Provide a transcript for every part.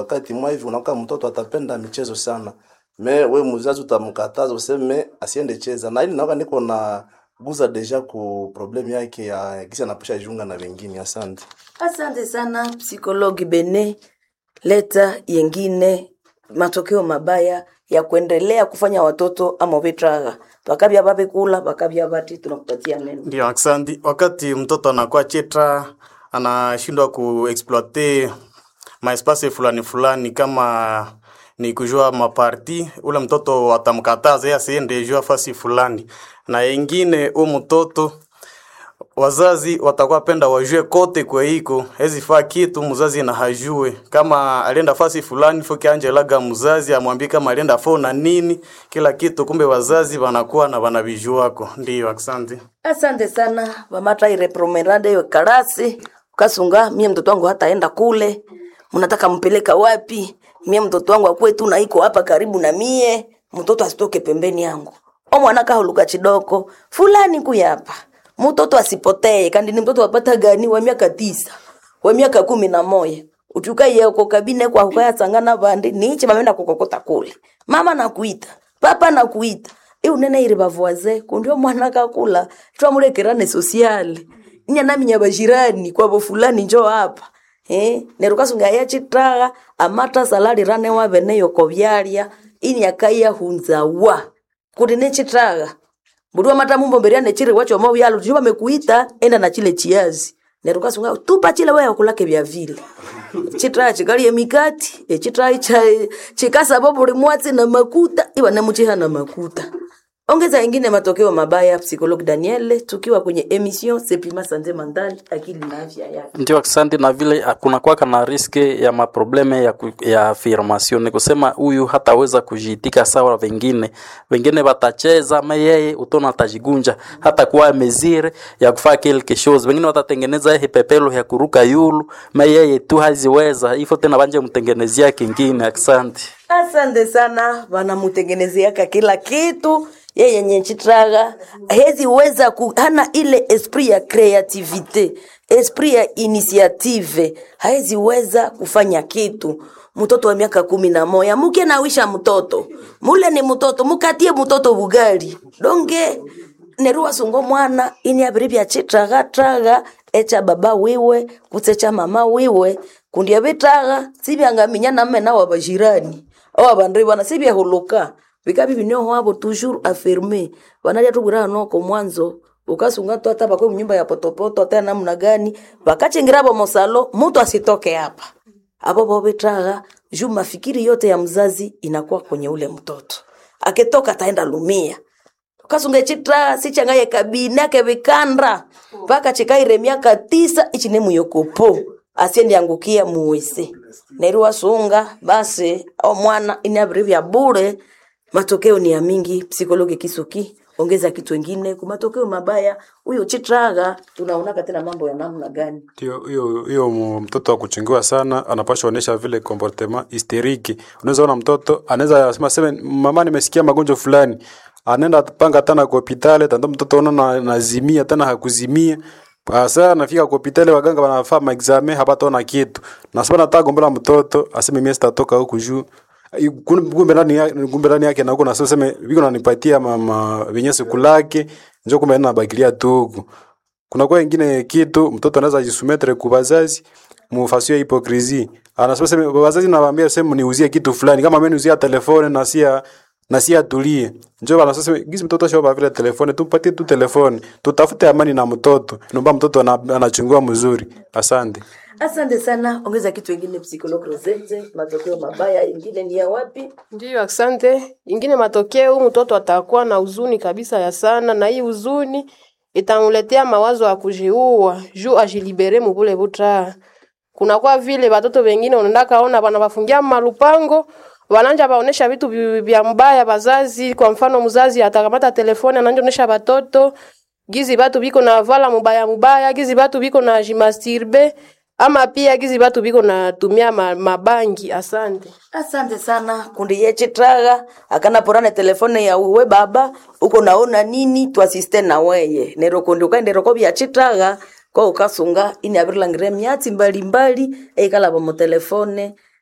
wakati mwa hivi unakuwa mtoto atapenda michezo sana me we mzazi utamkataza useme asiende cheza na ili naoka niko na guza deja ku problem yake ya kisi anaposha jiunga na wengine asante Asante sana psikologi Bene, leta yengine matokeo mabaya ya kuendelea kufanya watoto ama vitraga vakavya vavikula vakavya vati. Tunakupatia neno. Ndio, asante. Wakati mtoto anakuwa chetra, anashindwa kuexploite maespasi fulani fulani, kama ni kujua maparti, ule mtoto atamkataza yeye asiende jua fasi fulani, na ingine u mtoto wazazi watakuwa penda wajue kote kwe iko hezi faa kitu mzazi na hajue kama alienda fasi fulani foki angelaga mzazi amwambie kama alienda fo na nini kila kitu kumbe wazazi wanakuwa na wanavijuako ndio asante Asante sana vamata irepromerade yo karasi ukasunga mie mtoto wangu hataenda kule, mnataka mpeleka wapi? Mie mtoto wangu akwetu na iko hapa karibu na mie, mtoto asitoke pembeni yangu. O mwana kahuluka chidoko fulani kuyapa, mtoto asipotee. Kandi ni mtoto wapata gani wa miaka tisa wa miaka kumi na moya utuka yeko kabine kwa hukaya sangana bandi niche mamenda kukokota kule mama nakuita papa nakuita e unene iri bavoise kundio mwana kakula twamulekerane sosiale inya nami nyabashirani kwabo fulani njo hapa eh nerukasunga ya chitaga amata salari rane wa bene yoko byalya ini akaya hunzawa kuti ne chitaga Mbudua mata mumbo mberia ne chiri wacho mau yalo tujuba mekuita enda na chile chiazi nerukasunga tupa chile wewe kulake vya vile chitaya chikalie mikati echitaya cha chikasa bobo limwatsi na makuta iwa namuchiha na makuta ongeza ingine matokeo mabaya psikologi daniele tukiwa kwenye emission sepima sante mandali akili na afya yake ndio asante na vile ah, kuna kwaka na riske ya maprobleme ya, ku- ya affirmation ni kusema huyu hataweza kujiitika sawa wengine wengine watacheza ma yeye utona atajigunja hata kuwa mezire ya kufaa quelque chose wengine watatengeneza hii pepelo ya kuruka yulu ma yeye tu haziweza ifo tena banje mtengenezea kingine asante asante sana wanamutengenezeaka kila kitu yeye yenye chitraga hezi weza ku, hana ile esprit ya creativite esprit ya initiative haezi weza kufanya kitu mtoto wa miaka kumi na moya muke nawisha mtoto mule ni mtoto mukatie mtoto bugali donge nerua sungo mwana ini abiri bya chitraga traga echa baba wiwe kusecha mama wiwe kundia bitaga sibyangaminya namme nawa bajirani awa bandri bana sibyahuluka bikabi binyo wabo toujours affirmé banaja tubura noko mwanzo ukasunga tu hata bakwe mnyumba ya potopoto tena namna gani bakachingira bo mosalo mtu asitoke hapa abo bo bitaga juu mafikiri yote ya mzazi inakuwa kwenye ule mtoto akitoka ataenda lumia kasunga chitra sichangaye kabine kevikandra mpaka chikaire miaka tisa ichine muyokopo asiendi angukia muwese nerua sunga basi au mwana inabiri vya bure matokeo ni ya mingi psikologi kisuki ongeza kitu wengine kwa matokeo mabaya huyo chitraga tunaonaka tena mambo ya namna gani Ndio, hiyo hiyo mu- mtoto wa kuchungiwa sana anapaswa onyesha vile comportement hysteriki. Unaweza ona mtoto anaweza sema sema mama, nimesikia magonjwa fulani, anaenda panga tena kwa hospitali, tanda mtoto ona na, nazimia tena hakuzimia Asa nafika kwa hospitali waganga wanafaa maexame hapataona kitu. Nasema nataka gombela mtoto aseme mimi sitatoka huku juu. I- kun- Kumbe ndani ya- kumbe ndani yake na huko na sasa viko nanipatia mama vinyesi kulake njoo kumbe nabakilia tu huku kuna kwa ingine kitu mtoto anaweza jisumetre kwa wazazi mufasio hipokrisi anasema sema wazazi nawaambia sema niuzie kitu fulani kama mimi niuzia telefone na sia na sia tulie njoo bana sasa gizi mtoto shoba vile telefone tumpatie tu telefone tutafute amani na mtoto naomba mtoto ana- anachungua mzuri asante asante sana ongeza kitu wengine psikologi rosette matokeo mabaya ingine ni ya wapi Ndiyo, asante. Ingine matokeo, huyu mtoto atakuwa na huzuni kabisa ya sana, na hii huzuni itamuletea mawazo ya kujiua juu ajilibere mubule buta. Kunakuwa vile watoto wengine unaenda kaona wanawafungia malupango wananja baonesha vitu vi- vya mbaya bazazi. Kwa mfano, mzazi atakamata telefoni ananja onesha watoto gizi batu biko na vala mubaya mubaya, gizi batu biko na jimastirbe ama pia gizi batu biko na tumia ma, mabangi. Asante. asante sana kundi yechitraga akana porane telefone ya uwe baba uko naona nini twasiste na weye nero kundi ukaenderoko byachitraga ko ukasunga ini abirilangire myatsi mbalimbali eikalaba mu telefone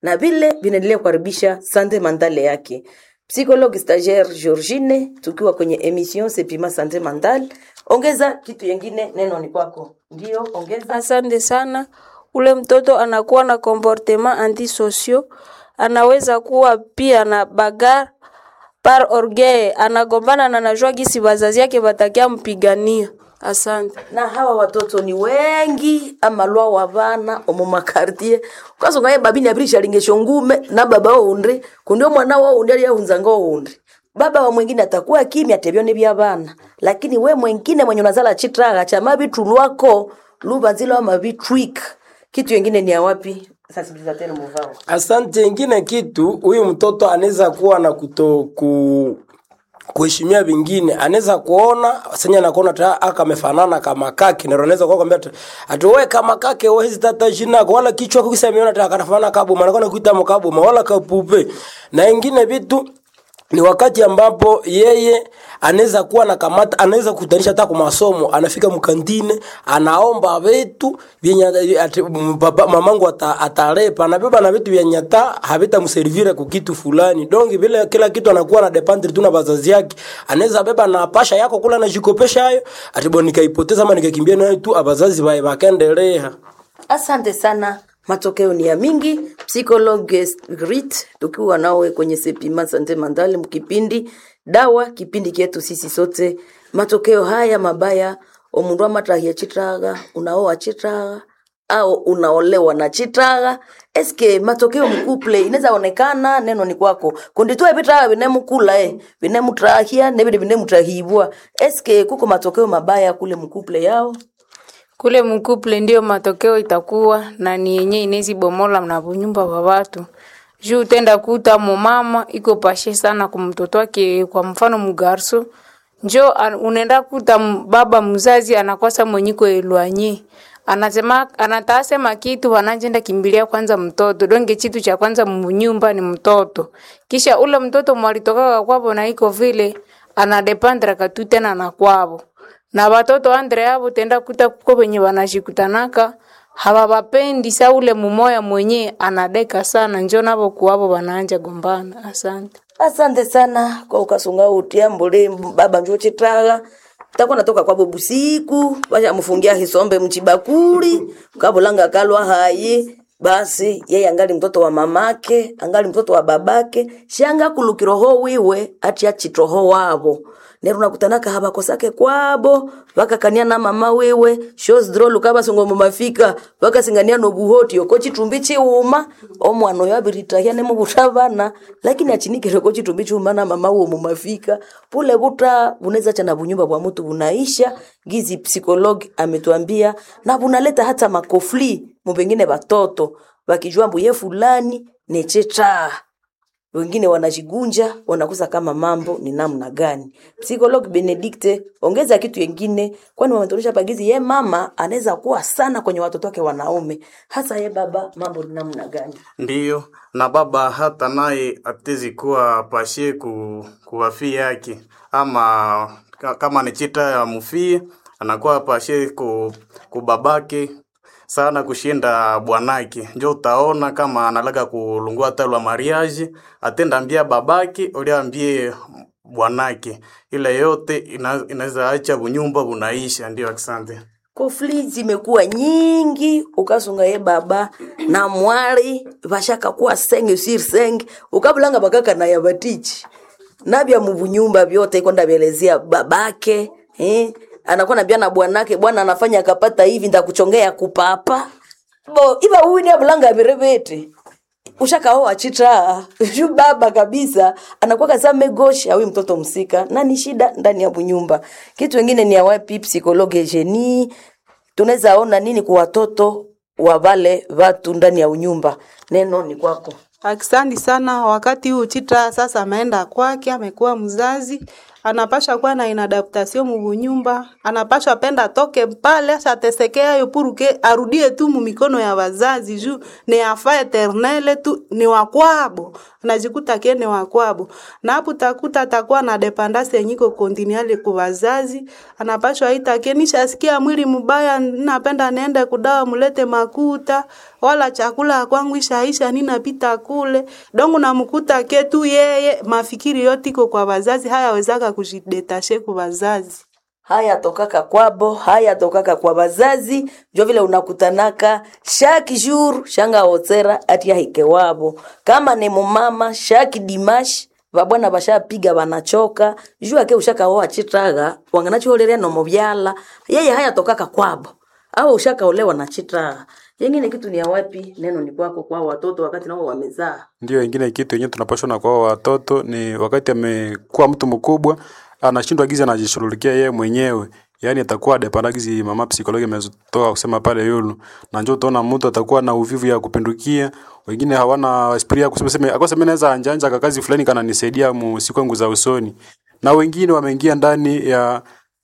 na vile vinaendelea kuharibisha sante mandale yake. Psychologue stagiaire Georgine, tukiwa kwenye emission Sepima Sante Mandal. Ongeza kitu yengine, neno ni kwako. Ndio, ongeza. Asante sana. Ule mtoto anakuwa na comportement antisosio, anaweza kuwa pia na bagar par orgueil, anagombana na najua gisi wazazi yake watakia mpigania. Asante. na hawa watoto ni wengi amalwa wa bana omu makartie ukasonga ye babini abirisha lingesho ngume na baba oundi kundio mwana wa oundi aliyahunzanga oundi baba wa mwingine atakuwa kimya tebyone bya bana lakini we mwingine mwenye unazala chitraga cha mabitu lwako lubanzila wa mabitwik kitu yengine ni awapi sensibilisateur muvao Asante. Ingine kitu huyu mtoto anaweza kuwa na kuto ku kuheshimia vingine, anaweza kuona senya nakuona ta aka amefanana kama kake, na anaweza kuwa kwambia ati wewe kama kake wewe hizi tata jina wala kichwa kukisa ameona ta kanafanana kabu maana kana kuita mkabu wala kapupe na ingine vitu ni wakati ambapo yeye anaweza kuwa na kamata, anaweza kutanisha hata kwa masomo, anafika mkantine, anaomba vitu vyenye ati baba mamangu ata, atarepa anabeba na vitu vyenye hata havitamservire kwa kitu fulani. Donc vile kila kitu anakuwa na dependre tu na wazazi yake, anaweza beba na pasha yako kula na jikopesha hayo, ati bwana nikaipoteza ama nikakimbia nayo tu, abazazi bae bakaendelea. Asante sana. Matokeo ni ya mingi. Psychologue Grit tukiwa nawe kwenye Sepima Sante Mandale mkipindi dawa kipindi kyetu sisi sote. Matokeo haya mabaya omundu amatahia chitraga unaoa chitraga au unaolewa na chitraga eske matokeo mkuple inaweza onekana neno ni kwako kundi tu ebitraga binemukula eh binemutrahia nebide binemutrahibwa eske kuko matokeo mabaya kule mkuple yao kule mkuple ndio matokeo itakuwa na ni yenye inezi bomola na bunyumba wa watu juu utenda kuta mumama iko pashe sana kumtoto wake kwa mfano mugarso njo an- unaenda kuta m- baba mzazi anakosa mwenyiko elwanye anasema anatasema kitu wanajenda kimbilia kwanza mtoto donge chitu cha kwanza munyumba ni mtoto kisha ule mtoto mwalitoka kwavo na iko vile anadepandra katu tena na kwavo na watoto andre avo tenda kuta kuko wenye wanashikutanaka hawawapendi sa ule mumoya mwenye anadeka sana njo navo kuwavo wanaanja gombana asante asante sana kwa ukasunga utia mbole baba njo chitaga takuwa natoka kwabo busiku bashamufungia hisombe mchibakuli kabulanga kalwa hayi basi yeye angali mtoto wa mamake angali mtoto wa babake shanga kulukiroho wiwe ati achitoho wabo nero nakutanaka habakosake kwabo vakakania na mama wewe shows drolu kabasongo mumafika vakasingania nobuhoti oko chitumbi chiuma omwana oyo abiritahia nemubutavana lakini achinikire ko chitumbi chiuma na mama uwo mumafika pule buta bunaweza chana bunyumba bwa mtu bunaisha gizi psikologi ametuambia na bunaleta hata makofli mupengine batoto bakijua mbuye fulani nechetaa wengine wanajigunja wanakosa kama mambo ni namna gani psikolog benedikte ongeza kitu yengine kwani wametuonyesha pagizi ye mama anaweza kuwa sana kwenye watoto wake wanaume hasa ye baba mambo ni namna gani ndiyo na baba hata naye atezi kuwa pashe ku, kuwafii yake ama ka- kama ni chita ya mufie anakuwa pashe ku, kubabake sana kushinda bwanake njo utaona kama analaga kulungua talwa mariage atenda ambia babake uliambie bwanake ile yote ina- inaweza acha bunyumba bunaisha ndio asante kofli zimekuwa nyingi ukasunga ye baba na mwali vashaka kuwa senge sir senge ukabulanga bakaka na yabatichi nabya mubunyumba vyote iko ndavyelezea babake eh? anakuwa nabia na bwanake bwana anafanya akapata hivi ndakuchongea kupapa bo iba huyu ni abulanga virevete ushakaoa chita ju baba kabisa anakuwa kaza megosha huyu mtoto msika na ni shida ndani ya bunyumba kitu wengine ni awapi psikologe jeni tunaweza ona nini kwa watoto wa wale watu ndani ya unyumba neno ni kwako Asante sana. Wakati huu Chitra sasa ameenda kwake, amekuwa mzazi, anapasha kuwa na inadaptation mubunyumba anapasha penda toke pale ashatesekea yo puruke arudie tu mumikono ya wazazi juu ni afa eternele tu ni wakwabo anajikuta ke ni wakwabo na hapo takuta atakuwa na dependance yenyiko continuale ku wazazi anapashwa ita ke nishasikia mwili mbaya napenda niende kudawa mulete makuta wala chakula kwangu ishaisha ninapita kule dongo namkuta ke tu yeye mafikiri yote iko kwa wazazi hayawezaka kujidetashe ku wazazi haya tokaka kwabo haya tokaka kwa bazazi jo vile unakutanaka shaki jour shanga otsera ati ahike wabo kama ni mumama shaki dimash vabwana bashapiga banachoka juu ake ushakaoa chitaga wanganachiholerea nomo byala yeye haya tokaka kwabo au ushakaolewa na chitaga yengine kitu ni ya wapi neno ni kwako kwa watoto wakati nao wamezaa Ndio ingine kitu yenyewe tunapashwa na kwa watoto ni wakati amekuwa mtu mkubwa anashindwa gizi anajishughulikia yeye mwenyewe yaani atakuwa depandagizi mama psikologi ametoka kusema pale yulu na njoo utaona mtu atakuwa na uvivu ya kupindukia wengine hawana esprit ya kusema sema akosa mimi naweza anjanja kakazi fulani kana nisaidia mu siku yangu za usoni na wengine wameingia ndani ya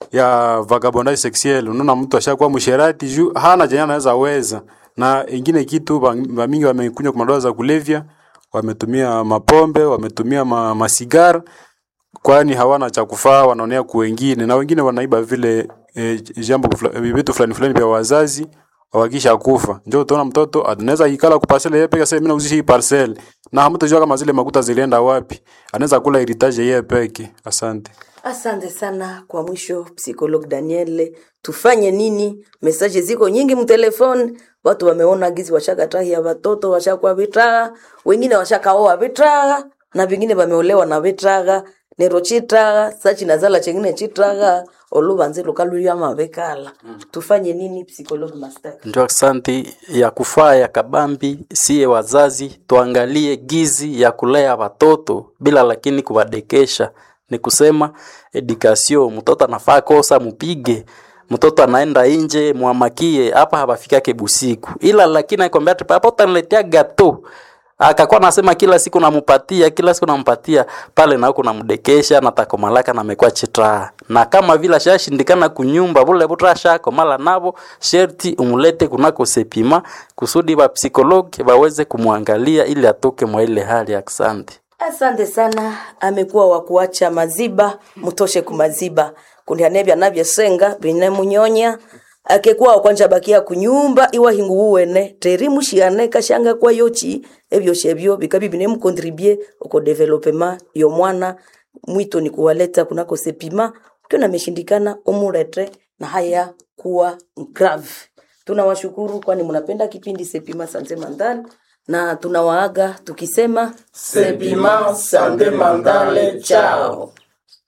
ya vagabondage sexuel unaona mtu ashakuwa msherati juu hana jana anaweza weza na ingine kitu ba- ba mingi wamekunywa kwa madawa za kulevya wametumia mapombe wametumia ma, masigara kwani hawana cha kufaa wanaonea ku wengine na wengine wanaiba vile e, jambo fula- eh, vitu fulani fulani vya wazazi wakisha kufa ndio utaona mtoto anaweza ikala ku parcel yeye peke sasa mimi nauzisha hii parcel na hamtajua kama zile makuta zilienda wapi anaweza kula heritage yeye peke asante Asante sana kwa mwisho, psikolog Daniel. Tufanye nini? Mesaje ziko nyingi mtelefoni, watu wameona gizi washakatahi ya watoto washakuwa vitraga, wengine washakaoa vitraga na vingine wameolewa na vitraga nero chitraga sachi nazala chengine chitraga olubanze lukaluya mavekala tufanye nini psikolog master ndio asante ya kufaa ya kabambi siye wazazi tuangalie gizi ya kulea watoto bila lakini kuwadekesha ni kusema edukasio mtoto anafaa kosa mupige mtoto anaenda nje mwamakie hapa hapafikake busiku ila lakini aikwambia ati papa utaniletea gato akakuwa nasema kila siku namupatia kila siku nampatia pale na huko namdekesha na takomalaka na amekuwa chitaa na kama vile ashashindikana kunyumba bule butra shakomala navo sherti umulete kunako sepima kusudi ba psikologi baweze kumwangalia ili atoke mwa ile hali ya asante asante sana amekuwa wa kuacha maziba mutoshe kumaziba kundianevya navyesenga vinemunyonya akekuwa okwanja bakia kunyumba iwa hingu uwene teri mushiane kashanga kwa yochi ebyoshe ebyo bikabi binemukontribue oko developema yo mwana mwito ni kuwaleta kunako sepima ukiona ameshindikana umurete na haya kuwa grave tunawashukuru kwani mnapenda kipindi sepima sanze mandali na tunawaaga tukisema Sepima Sante Mandale, chao.